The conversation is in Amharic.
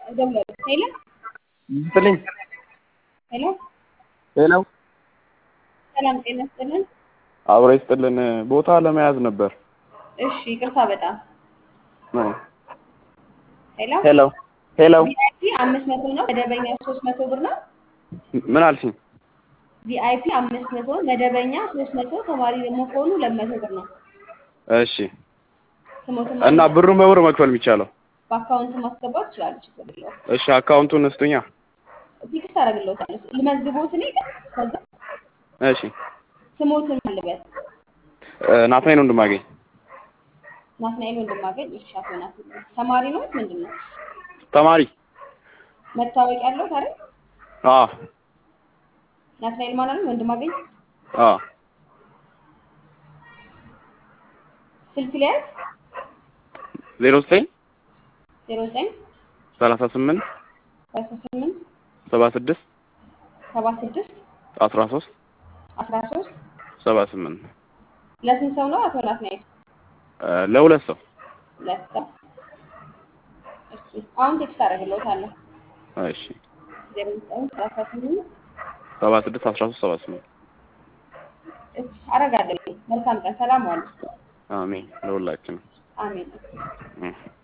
እደውላለሁ። ሄሎ ይስጥልኝ። ሄሎ፣ ሄሎ ሰላም ጤና ይስጥልን። አብሮ ይስጥልን። ቦታ ለመያዝ ነበር። እሺ፣ ይቅርታ በጣም ሄሎ ሄሎ ሄሎ ቪአይፒ አምስት መቶ ነው። መደበኛ ሶስት መቶ ብር ነው። ምን አልሽኝ? ቪአይፒ አምስት መቶ መደበኛ ሶስት መቶ ተማሪ ደግሞ ከሆኑ ሁለት መቶ ብር ነው። እሺ ስሞትም እና ብሩን በብር መክፈል የሚቻለው? በአካውንት ማስገባት ይችላሉ። ችግር የለውም። እሺ አካውንቱን እስጡኛ። ፊክስ አደርግልዎታለሁ። ልመዝግቦት እኔ ከዛ እሺ ስሞትን ልበል ናትናኤል ወንድማገኝ ናትናኤል ወንድማገኝ። እሺ አቶ ናትናኤል ተማሪ ነው ምንድን ነው? ተማሪ። መታወቂያ ያለው ታዲያ አዎ ናትናኤል ማን አለ? ወንድማገኝ አዎ ስልክ ሊያዝ ዜሮ ዘጠኝ ዜሮ ዘጠኝ ሰላሳ ስምንት ሰላሳ ስምንት ሰባ ስድስት ሰባ ስድስት አስራ ሶስት አስራ ሶስት ሰባ ስምንት ለስንት ሰው ነው አቶ ናትናኤል? ለሁለት ሰው። ሁለት ሰው። እሺ አሁን ቴክስት አደርግልዎታለሁ። እሺ ዜሮ ዘጠኝ ሰላሳ ስምንት ሰባ ስድስት አስራ ሶስት ሰባ ስምንት እሺ አደርጋለሁ። መልካም ቀን። ሰላም ዋሉ። አሜን ለሁላችንም። አሜን። እህ